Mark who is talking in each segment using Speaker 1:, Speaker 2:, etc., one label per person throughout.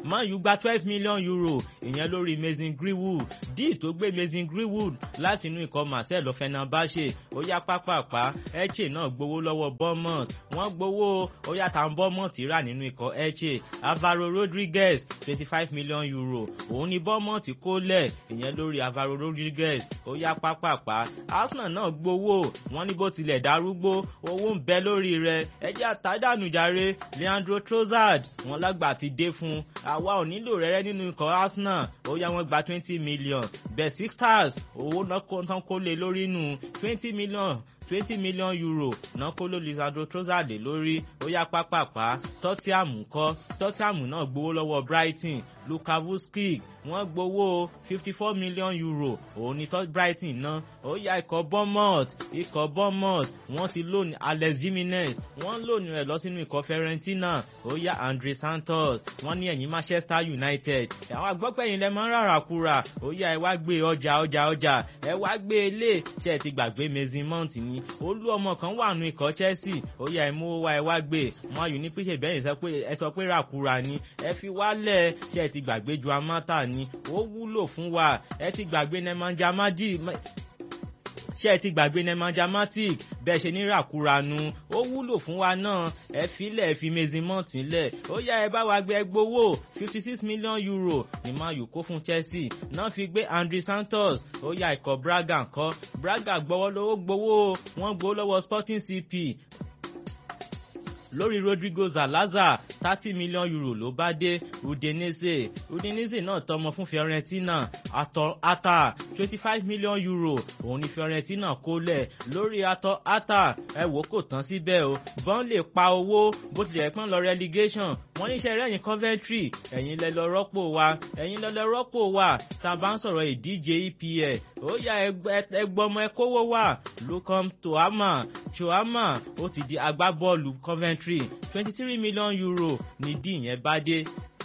Speaker 1: Man U gba twelve million euro ìyẹn lórí Mason Greenwood díì tó gbé Mason Greenwood láti inú ikọ̀ Marcelo Fenerbahce ó yá pápápá Elche náà gbowó lọ́wọ́ Bournemouth wọ́n gbowó ó yá tàn Bournemouth rà nínú ikọ̀ Elche Alvaro Rodriguez twenty five million euro òun ni Bournemouth kó lẹ̀ ìyẹn lórí Alvaro Rodriguez ó yá pápápá Arsenal náà gbowó wọ́n ní bó tilẹ̀ darúgbó owó ń bẹ lórí rẹ̀ ẹjẹ́ àtàdánù jàre Leandro Trossard wọ́n lágbà ti dé fún àwa ò nílò rẹ́rẹ́ nínú ikọ̀ Arsenal ó yá wọ́n gba twenty million Besiktas owó náà kó lé lórí nù twenty million twenty million euro náà kó ló Lisandro Trossard lórí ó yá pápápá Tottenham kọ́ Tottenham náà gbowó lọ́wọ́ Brighton Luka Vuskic wọ́n gbowó fifty four million euro òun ni Brighton ná ó yá ikọ̀ Bournemouth ikọ̀ Bournemouth wọ́n ti lóni Alex Jimenez wọ́n lóni rẹ̀ lọ sínú ikọ̀ Fiorentina ó yá Andre Santos wọ́n ní ẹ̀yìn Manchester United àwọn agbọ́pẹ̀yìn lẹ́ máa ń rárá kúra ó yá ẹ wá gbé ọjà ọjà ọjà ẹ wá gbé ilé ṣe ẹ ti gbàgbé Mason Mount ni olú ọmọ kan wà nù ikọ̀ Chelsea ó yá ẹ mú wá ẹ wá gbé wọn ayò ní píṣẹ bẹ́yìn ẹ sọ pé ràkúra ni ẹ fi wálẹ̀ ṣe ẹ ti gbàgbé ju amátà ni ó wúlò fún wa ẹ ti gbàgbé Nemanja Maji ṣé ẹ ti gbàgbé Nemanja Matic bẹ́ẹ̀ ṣe ní ràkúranu ó wúlò fún wa náà ẹ filẹ̀ ẹ fi Mason-Mount lẹ̀ ó yá ẹ bá wa gbé gbowó fifty six million euro ní Man U kó fún Chelsea náà fi gbé Andre Santos ó yá ikọ̀ Braga ńkọ́ Braga gbọ́wọ́ lówó gbowó wọ́n gbowó lọ́wọ́ Sporting CP lórí Rodrigo Zalaza thirty million euro ló bá dé Udinese Udinese náà tọmọ fún Fiorentina atọ ata twenty five million euro òun ni Fiorentina kó lẹ̀ lórí atọ ata ẹ wò kò tán síbẹ̀ o bọ́n lè pa owó bó tilẹ̀ pọ́n lọ relegation wọ́n níṣẹ́ rẹ́yìn Coventry ẹ̀yin lẹ lọ rọ́pò wa ẹ̀yin lẹ lọ rọ́pò wa tá a bá ń sọ̀rọ̀ ìdíje EPL ó yá ẹgbọ́mọ ẹ kówó wà Lucas Toama Toama ó ti di agbábọ́ọ̀lù Coventry twenty three million euro ní díì yẹn bá dé.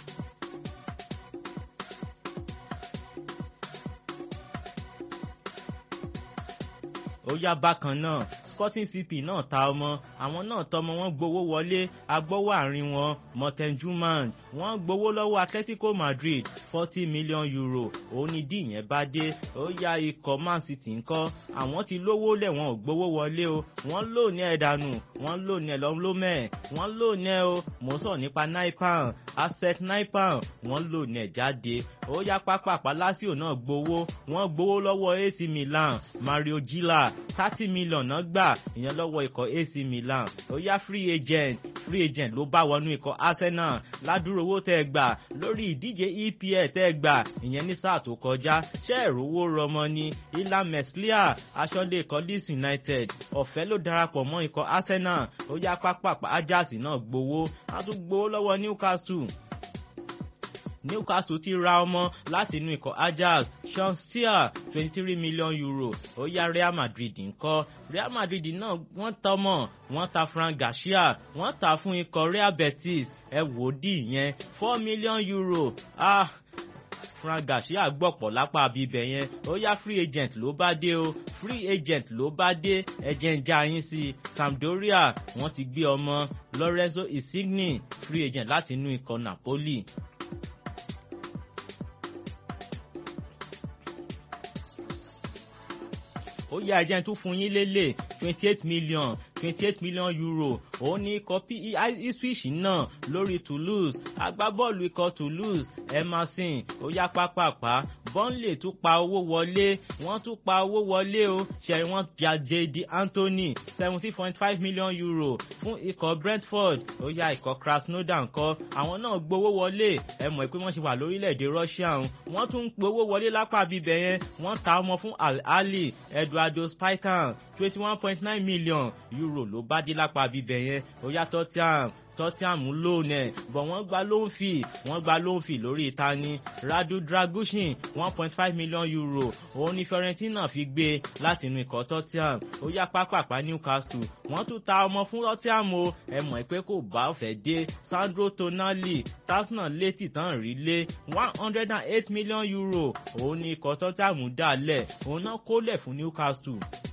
Speaker 1: ó yá bákan náà Sporting CP náà ta ọmọ àwọn náà tọmọ wọn gbowó wọlé agbowó àárín wọn Morten Juman wọ́n gbowó lọ́wọ́ Atletico Madrid forty million euro òun ni díì yẹn bá dé ó yá ikọ̀ Man City ńkọ́ àwọn ti lówó lẹ̀ wọ́n ò gbowó wọlé o wọ́n lò ní ẹ̀dánù wọ́n lò ní ẹ̀lọ́mlómẹ̀ wọ́n lò ní ẹ̀ o mò ń sọ nípa naipan asset naipan wọ́n lò ní ẹ̀ jáde ó yá pápápá Lazio náà gbowó wọ́n gbowó lọ́wọ́ AC Milan Mario Gila thirty million náà gbà ìyẹn lọ́wọ́ ikọ̀ AC Milan ó yá free agent free agent ló bá wọnú ikọ̀ Arsenal ládùúrò owó tẹ́ ẹ gbà lórí ìdíje EPL tẹ́ ẹ gbà ìyẹn ní sáà tó kọjá ṣé ìrówó rọmọ ni Ilan Meslier aṣọ́lé ikọ̀ Leeds United ọ̀fẹ́ ló darapọ̀ mọ́ ikọ̀ Arsenal ó yá pápápá Ajax náà gbowó á tún gbowó lọ́wọ́ Newcastle Newcastle ti ra ọmọ láti inú ikọ̀ Ajax Sean Steer twenty three million euro ó yá Real Madrid ńkọ́ Real Madrid náà wọ́n ta ọmọ wọ́n ta Frank Garcia wọ́n ta fún ikọ̀ Real Betis ẹ wò ó dì yẹn four million euro ah Frank Garcia gbọ̀pọ̀ lápá bíbẹ̀ yẹn ó yá free agent ló bá dé o free agent ló bá dé ẹ̀jẹ̀ ń já yín sí i Sampdoria wọ́n ti gbé ọmọ Lorenzo Insigne free agent láti inú ikọ̀ Napoli. ó yá ẹjẹ́ tún fún yín lélẹ̀ twenty eight million twenty eight million euro òun ní ikọ̀ Ipswich náà lórí Toulouse agbábọ́ọ̀lù ikọ̀ Toulouse Emerson ó yá pápápá Burnley tún pa owó wọlé wọ́n tún pa owó wọlé o ṣẹ̀rí wọ́n bíi Jade Anthony seventeen point five million euro fún ikọ̀ Brentford ó yá ikọ̀ Krasnodar ńkọ́ àwọn náà gbowó wọlé ẹ mọ̀ pé wọ́n ṣe wà lórílẹ̀‐èdè Russia wọ́n tún ń gbowó wọlé lápá bíbẹ̀ yẹn wọ́n ta ọmọ fún Al Ahly Eduardo Spaitan twenty one point nine million euro ló bá dé lápá bíbẹ̀ yẹn ó yá Tottenham Tottenham lónìí ẹ̀ bọ̀ wọ́n gba loan fee wọ́n gba loan fee lórí ìtani Radu Dragushin one point five million euro òun ni Fiorentina fi gbé láti inú ikọ̀ Tottenham ó yá pápápá Newcastle wọ́n tún ta ọmọ fún Tottenham o ẹ mọ̀ pé kò bá ọ̀fẹ́ dé Sandro Tonali Arsenal létí tán rí lé one hundred and eight million euro òun ni ikọ̀ Tottenham dálẹ̀ òun náà kólẹ̀ fún Newcastle.